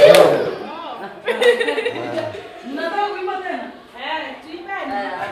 Mnataka kuimba tena? Eh, tuimbeni.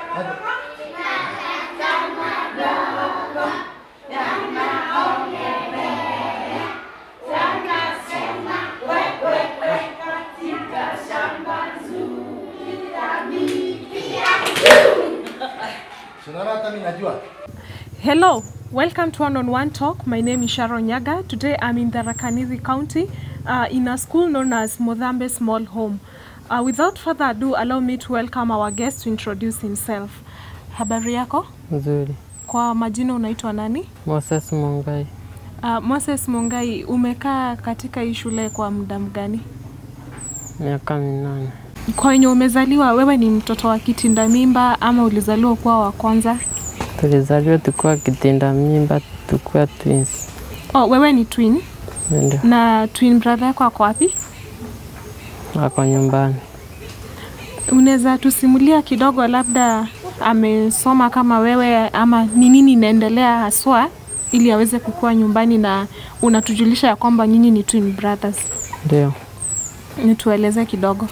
Unaona hata mimi najua. Hello, welcome to One on One Talk. My name is Sharon Nyaga. Today I'm in Tharaka-Nithi County uh, in a school known as Modhambe Small Home. Uh, without further ado, allow me to welcome our guest to introduce himself. Habari yako? Nzuri. Kwa majina unaitwa nani? Moses Mungai, Uh, Moses Mungai, umekaa katika hii shule kwa muda mgani? miaka minane. Kwa wenye umezaliwa, wewe ni mtoto wa kitinda mimba ama ulizaliwa kuwa wa kwanza? Tulizaliwa tukiwa kitinda mimba, tukiwa twins. Oh, wewe ni twin Ndio na twin brother yako ako wapi? wako nyumbani. Unaweza tusimulia kidogo, labda amesoma kama wewe ama ni nini inaendelea haswa, ili aweze kukua nyumbani, na unatujulisha ya kwamba nyinyi ni twin brothers. Ndio Nitueleze kidogo.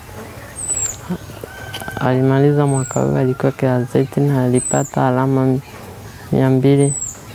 alimaliza mwaka huu, alikuwa Kiazeti na alipata alama mia mbili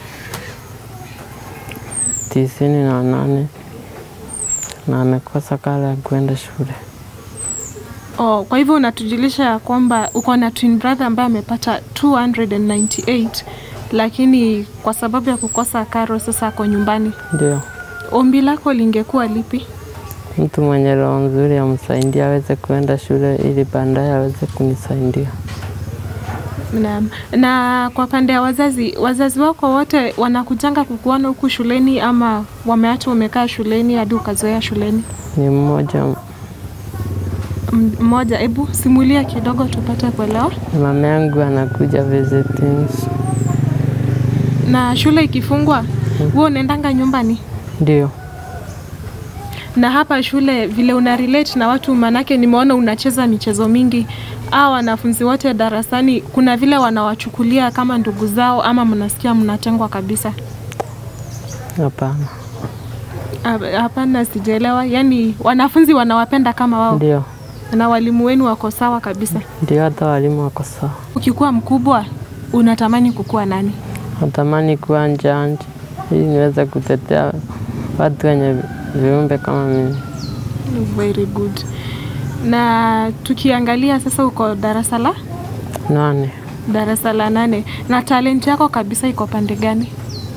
tisini na nane na amekosa kala ya kuenda shule. Oh, kwa hivyo unatujulisha ya kwamba uko na twin brother ambaye amepata 298 lakini kwa sababu ya kukosa karo sasa ako nyumbani. Ndio Ombi lako lingekuwa lipi? mtu mwenye roho nzuri amsaidia aweze kuenda shule ili baadaye aweze kunisaidia. Na, na kwa pande ya wazazi, wazazi wako wote wanakujanga kukuona huku shuleni ama wameacha umekaa shuleni hadi ukazoea shuleni? Ni mmoja M- Mmoja, hebu simulia kidogo tupate kuelewa. mama yangu anakuja visitings. Na shule ikifungwa, wewe unaendanga nyumbani? Ndio Na hapa shule vile una relate na watu, manake nimeona unacheza michezo mingi. Aa, wanafunzi wote darasani, kuna vile wanawachukulia kama ndugu zao ama mnasikia mnatengwa kabisa? hapana. Hap- Hapana, sijaelewa. Yaani wanafunzi wanawapenda kama wao Ndio na walimu wenu wako sawa kabisa. ndio, hata walimu wako sawa. Ukikuwa mkubwa unatamani kukuwa nani? Natamani kuwa jaji ili niweze kutetea watu wenye viumbe kama mimi. Very good. Na tukiangalia sasa, uko darasa la Nane darasa la nane, na talent yako kabisa iko pande gani?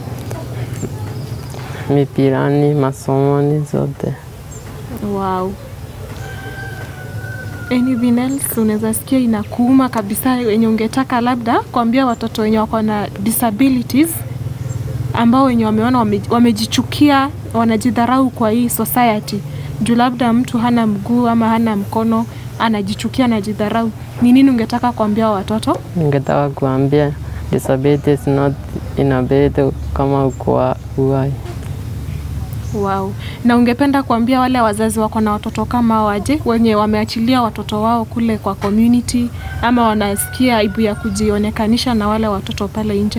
mipirani, masomoni zote. Wow. Anything else unaweza sikia inakuuma kabisa wenye ungetaka labda kuambia watoto wenye wako na disabilities ambao wenye wameona wame, wamejichukia wanajidharau kwa hii society juu labda mtu hana mguu ama hana mkono anajichukia anajidharau ni nini ungetaka kuambia hao watoto Ningetaka kuambia disability is not inability kama uko wa- uhai. wow. na ungependa kuambia wale wazazi wako na watoto kama hao waje wenye wameachilia watoto wao kule kwa community ama wanasikia aibu ya kujionekanisha na wale watoto pale nje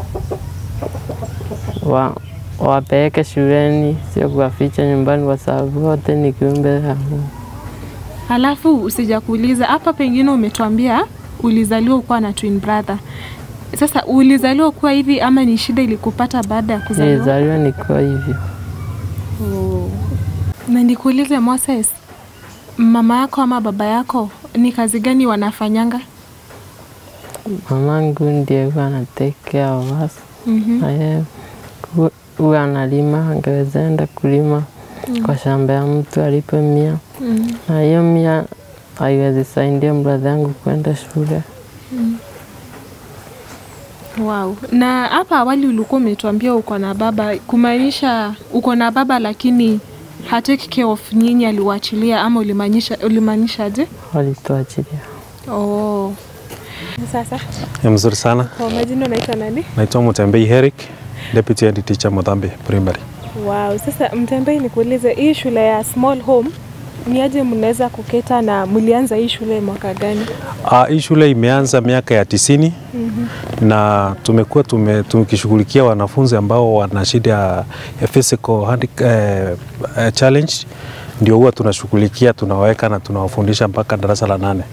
Wa, wapeleke shuleni, sio kuwaficha nyumbani, kwa sababu wote ni kiumbe ya Mungu. Halafu usija kuuliza hapa, pengine umetuambia ulizaliwa ukiwa na twin brother. Sasa ulizaliwa kuwa hivi ama ni shida ilikupata baada ya kuzaliwa? Nilizaliwa nikiwa hivyo. Oh. Na nikuulize Moses, mama yako ama baba yako ni kazi gani wanafanyanga? Mamangu ndiye huwa ana take care of us. Mhm. Na yeye hu- huwa analima, angeweza enda kulima kwa shamba ya mtu alipe mia, Mhm. na hiyo mia haiwezi saidia brother yangu kwenda shule. Wow. Na hapa awali ulikuwa umetuambia uko na baba, kumaanisha uko na baba lakini hatake care of nyinyi, aliwaachilia ama ulimaanisha ulimaanishaje? Walituachilia. Oh. Sasa Ni mzuri sana. kwa majina unaitwa nani? Naitwa Mutembei Eric, Deputy Head Teacher Mudhambi Primary. Wow. Sasa Mtembei, nikuulize hii shule ya Small Home ni aje mnaweza kuketa na mlianza hii shule mwaka gani? Uh, hii shule imeanza miaka ya tisini na tumekuwa tume, tukishughulikia wanafunzi ambao wana shida ya physical handi, eh, eh, challenge ndio huwa tunashughulikia, tunawaweka na tunawafundisha mpaka darasa la nane.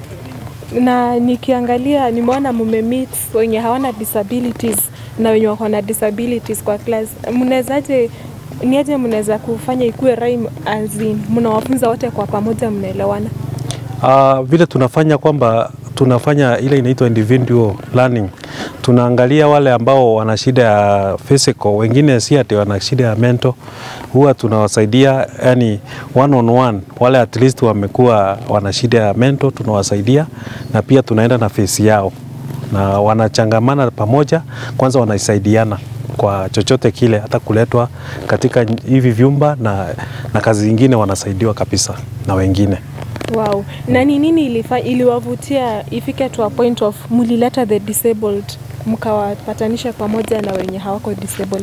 na nikiangalia nimeona mumemeet wenye hawana disabilities na wenye wako na disabilities kwa class. Mnawezaje, niaje mnaweza kufanya ikuwe rhyme as in mnawafunza wote kwa pamoja, mnaelewana? Uh, vile tunafanya kwamba tunafanya ile inaitwa individual learning. Tunaangalia wale ambao wana shida ya physical, wengine si ati wana shida ya mental, huwa tunawasaidia yani one on one. Wale at least wamekuwa wana shida ya mental tunawasaidia, na pia tunaenda na face yao na wanachangamana pamoja, kwanza wanasaidiana kwa chochote kile, hata kuletwa katika hivi vyumba na, na kazi zingine wanasaidiwa kabisa na wengine. Wow. Na ni nini ilifa, iliwavutia ifike to a point of mlileta the disabled mkawapatanisha pamoja na wenye hawako disabled?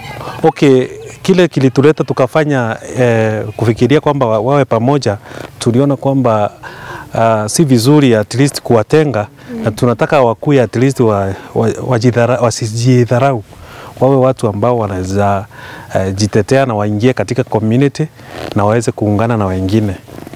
Okay, kile kilituleta tukafanya eh, kufikiria kwamba wa- wawe pamoja, tuliona kwamba uh, si vizuri at least kuwatenga mm. na tunataka wakuye at least wa, wa, wajidhara, wasijidharau wawe watu ambao wanaweza uh, jitetea na waingie katika community na waweze kuungana na wengine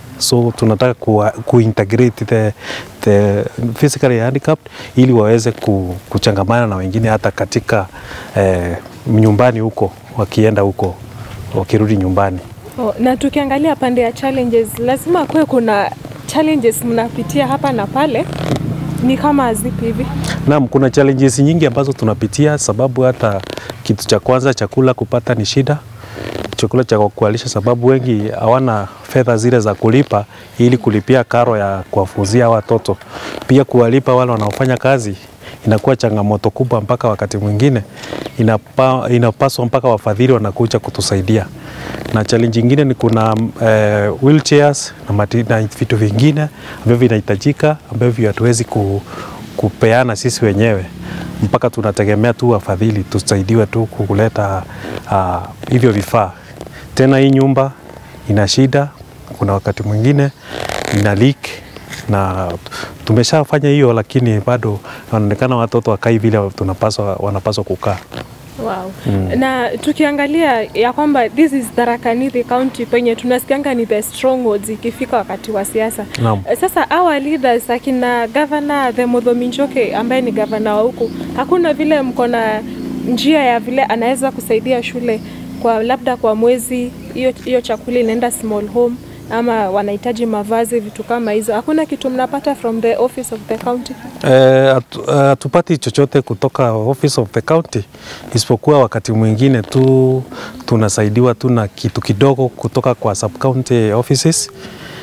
so tunataka ku, kuintegrate the, the physically handicapped ili waweze ku, kuchangamana na wengine hata katika eh, nyumbani huko wakienda huko wakirudi nyumbani. Oh, na tukiangalia pande ya challenges, lazima kuwe kuna challenges mnapitia hapa na pale, ni kama zipi hivi? Naam, kuna challenges nyingi ambazo tunapitia, sababu hata kitu cha kwanza chakula kupata ni shida, chakula cha kualisha, sababu wengi hawana fedha zile za kulipa ili kulipia karo ya kuwafunzia hawa watoto. Pia kuwalipa wale wanaofanya kazi inakuwa changamoto kubwa, mpaka wakati mwingine inapa, inapaswa mpaka wafadhili wanakuja kutusaidia. Na challenge nyingine ni kuna eh, wheelchairs na, mati, na vitu vingine ambavyo vinahitajika ambavyo hatuwezi ku, kupeana sisi wenyewe mpaka tunategemea tu wafadhili tusaidiwe tu kuleta uh, hivyo vifaa. Tena hii nyumba ina shida, kuna wakati mwingine ina leak na tumeshafanya hiyo, lakini bado wanaonekana watoto wakai vile tunapaswa, wanapaswa kukaa. Wow. Na tukiangalia ya kwamba this is Tharaka Nithi County penye tunasikianga ni the strongholds ikifika wakati wa siasa. Naam. Eh, Sasa our leaders akina governor the Muthomi Njoke ambaye ni governor wa huku, hakuna vile mko na njia ya vile anaweza kusaidia shule kwa labda kwa mwezi, hiyo hiyo chakula inaenda small home ama wanahitaji mavazi, vitu kama hizo. Hakuna kitu mnapata from the office of the county? Eh, hatu- hatupati chochote kutoka office of the county isipokuwa wakati mwingine tu tunasaidiwa tu na kitu kidogo kutoka kwa sub county offices,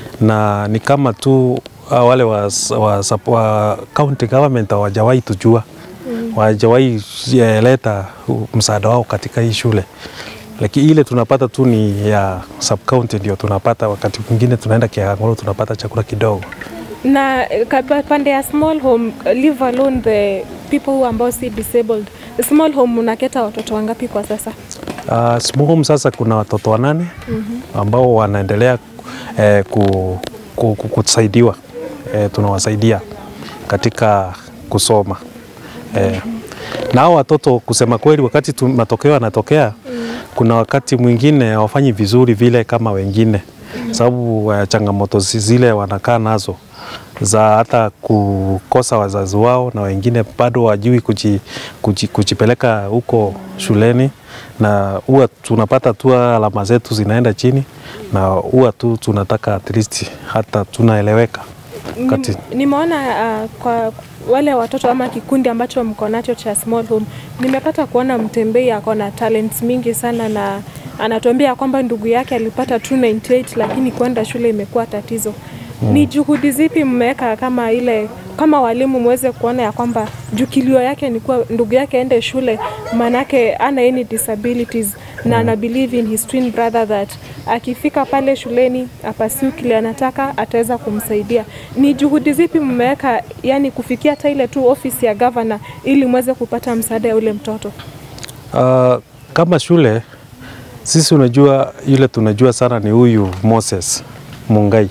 na ni kama tu ah, wale wa, wa, sub- wa county government hawajawahi tujua mm. hawajawahi eh, leta uh, msaada wao katika hii shule lakini ile tunapata tu ni ya sub county ndio tunapata. Wakati mwingine tunaenda Kiangolo tunapata chakula kidogo. na eh, kapa- pande ya small home leave alone the people who ambao si disabled small home unaketa watoto wangapi kwa sasa Uh, small home sasa kuna watoto wanane ambao wanaendelea eh, ku, ku, ku, kusaidiwa eh, tunawasaidia katika kusoma eh, na hao watoto kusema kweli, wakati tu, matokeo yanatokea kuna wakati mwingine hawafanyi vizuri vile kama wengine sababu uh, changamoto zi- zile wanakaa nazo za hata kukosa wazazi wao na wengine bado wajui kuji, kuji, kujipeleka huko shuleni, na huwa tunapata tu alama zetu zinaenda chini, na huwa tu tunataka at least hata tunaeleweka kati Nim- nimeona uh, kwa wale watoto ama kikundi ambacho mko nacho cha small home nimepata kuona mtembei ako na talents mingi sana na anatuambia kwamba ndugu yake alipata 298 lakini kwenda shule imekuwa tatizo ni juhudi zipi mmeweka kama ile kama walimu mweze kuona ya kwamba jukilio yake ni kuwa ndugu yake aende shule manake ana any disabilities na ana believe in his twin brother that akifika pale shuleni apasiu kile anataka ataweza kumsaidia. Ni juhudi zipi mmeweka yani kufikia hata ile tu ofisi ya governor ili mweze kupata msaada ya ule mtoto? Uh, kama shule sisi, unajua yule tunajua sana ni huyu Moses Mungai.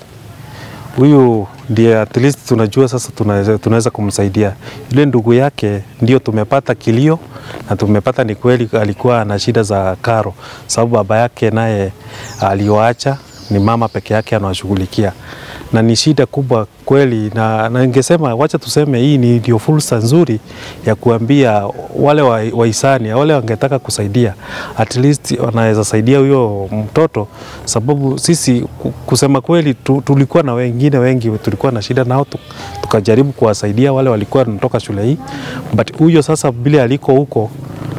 Huyu ndiye at least tunajua sasa tunaweza, tunaweza kumsaidia. Yule ndugu yake ndio tumepata kilio na tumepata ni kweli alikuwa na shida za karo, sababu baba yake naye aliwaacha ni mama peke yake anawashughulikia, na ni shida kubwa kweli, na, na ningesema wacha tuseme hii ni ndio fursa nzuri ya kuambia wale wa- wahisani wale wangetaka kusaidia, at least wanaweza saidia huyo mtoto, sababu sisi ku- kusema kweli tu, tulikuwa na wengine wengi tulikuwa na shida nao tu, tukajaribu kuwasaidia wale walikuwa wanatoka shule hii, but huyo sasa vile aliko huko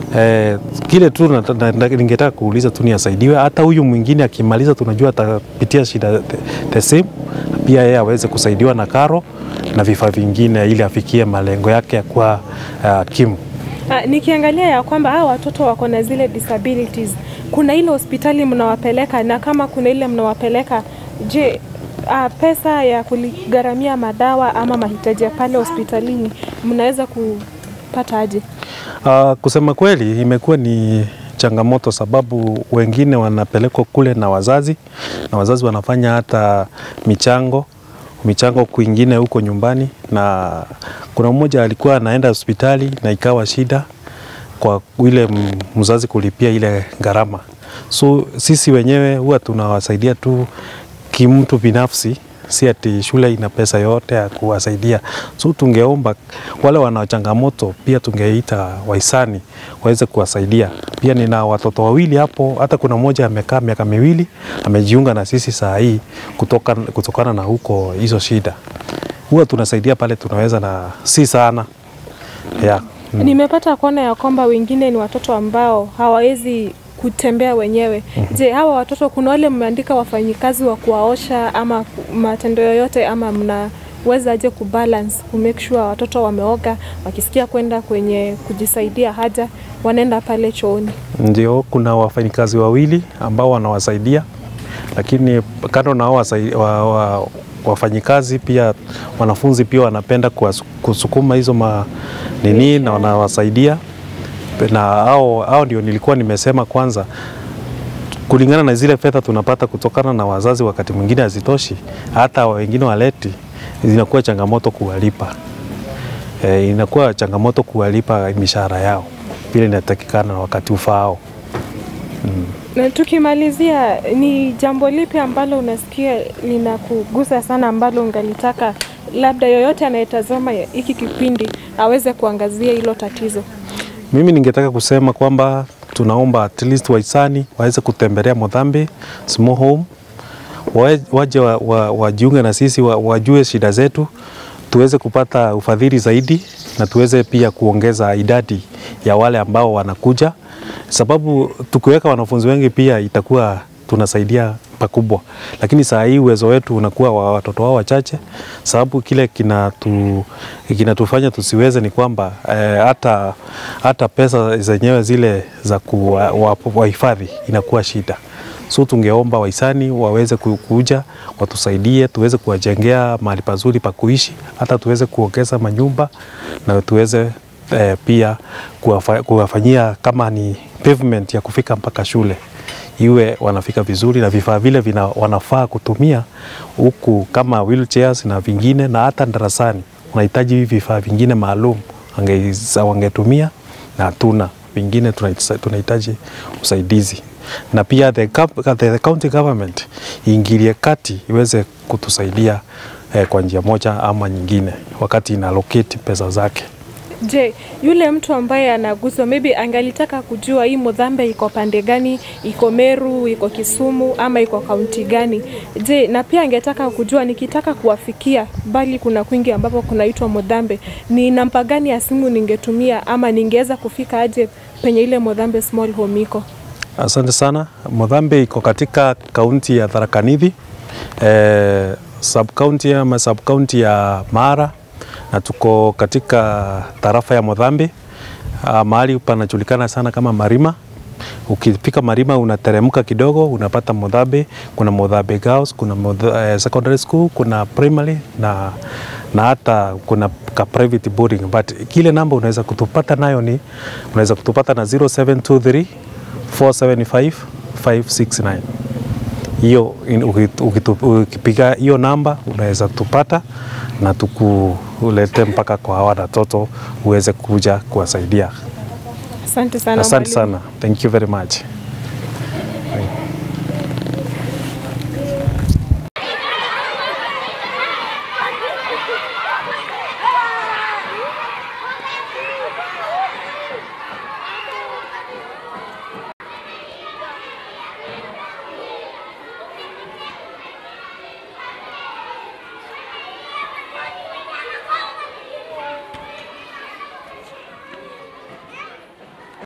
Eh, kile tu na- na- na- ningetaka kuuliza tu ni asaidiwe. Hata huyu mwingine akimaliza, tunajua atapitia shida the, the same, pia yeye aweze kusaidiwa na karo na vifaa vingine ili afikie malengo yake ya kuwa uh, kimu. Ah, nikiangalia ya kwamba hawa watoto wako na zile disabilities, kuna ile hospitali mnawapeleka, na kama kuna ile mnawapeleka, je, ah, pesa ya kuligharamia madawa ama mahitaji ya pale hospitalini mnaweza kupata aje? Uh, kusema kweli imekuwa ni changamoto sababu wengine wanapelekwa kule na wazazi na wazazi wanafanya hata michango michango kwingine huko nyumbani, na kuna mmoja alikuwa anaenda hospitali na ikawa shida kwa ile m- mzazi kulipia ile gharama. So sisi wenyewe huwa tunawasaidia tu kimtu binafsi, si ati shule ina pesa yote ya kuwasaidia. So tungeomba wale wana changamoto pia tungeita wahisani waweze kuwasaidia. Pia nina watoto wawili hapo, hata kuna mmoja amekaa miaka miwili amejiunga na sisi saa hii kutoka, kutokana na huko hizo shida. Huwa tunasaidia pale tunaweza na si sana yeah. Mm. Nimepata kuona ya kwamba wengine ni watoto ambao hawawezi kutembea wenyewe. Je, hawa watoto kuna wale mmeandika wafanyikazi wa kuwaosha ama ku- matendo yoyote ama mnaweza aje kubalance ku make sure watoto wameoga, wakisikia kwenda kwenye kujisaidia haja wanaenda pale chooni? Ndio, kuna wafanyikazi wawili ambao wanawasaidia, lakini kando na hao wasai- wa, wa, wafanyikazi pia wanafunzi pia wanapenda kuwasu- kusukuma hizo ma nini na wanawasaidia, na hao hao ndio nilikuwa nimesema kwanza kulingana na zile fedha tunapata kutokana na wazazi, wakati mwingine hazitoshi, hata wengine waleti, zinakuwa changamoto kuwalipa. E, inakuwa changamoto kuwalipa mishahara yao vile inatakikana na wakati ufaao. Na tukimalizia, ni jambo lipi ambalo unasikia linakugusa sana ambalo ungalitaka labda yoyote anayetazama hiki kipindi aweze kuangazia hilo tatizo? Mimi ningetaka kusema kwamba tunaomba at least wahisani waweze kutembelea Modhambi Small Home, wae- waje wa- wa- wajiunge na sisi, wa- wajue shida zetu, tuweze kupata ufadhili zaidi na tuweze pia kuongeza idadi ya wale ambao wanakuja, sababu tukiweka wanafunzi wengi pia itakuwa tunasaidia pakubwa, lakini saa hii uwezo wetu unakuwa wa watoto wao wachache, sababu kile kinatu, kinatufanya tusiweze ni kwamba eh, hata hata pesa zenyewe zile za kuwahifadhi inakuwa shida. So tungeomba wahisani waweze ku- kuja watusaidie, tuweze kuwajengea mahali pazuri pa kuishi, hata tuweze kuongeza manyumba na tuweze eh, pia kuwafa- kuwafanyia kama ni pavement ya kufika mpaka shule iwe wanafika vizuri na vifaa vile vina, wanafaa kutumia huku kama wheelchairs na vingine, na hata darasani unahitaji hivi vifaa vingine maalum wange- wangetumia na hatuna vingine, tunahitaji- tunahitaji usaidizi na pia the, gov- the county government iingilie kati iweze kutusaidia eh, kwa njia moja ama nyingine wakati ina allocate pesa zake. Je, yule mtu ambaye anaguswa maybe angalitaka kujua hii Mudhambe iko pande gani, iko Meru, iko Kisumu ama iko kaunti gani? Je, na pia angetaka kujua nikitaka kuwafikia, bali kuna kwingi ambapo kunaitwa Mudhambe, ni namba gani ya simu ningetumia ama ningeweza kufika aje penye ile Mudhambe small home iko? Asante sana. Mudhambe iko katika kaunti ya Tharaka Nithi, eh, sub county ama sub county ya Mara na tuko katika tarafa ya Mudhambe ah, mahali panajulikana sana kama Marima. Ukifika Marima unateremka kidogo unapata Mudhambe. Kuna Mudhambe Girls, kuna Mudha, eh, secondary school, kuna primary na na hata kuna ka private boarding, but kile namba unaweza kutupata nayo ni unaweza kutupata na 0723 475 569 hiyo in- ukitu- ukitu- ukipiga hiyo namba unaweza tupata na tukulete mpaka kwa hawa watoto uweze kuja kuwasaidia. Asante sana Asante mwalimu. sana, thank you very much. Thank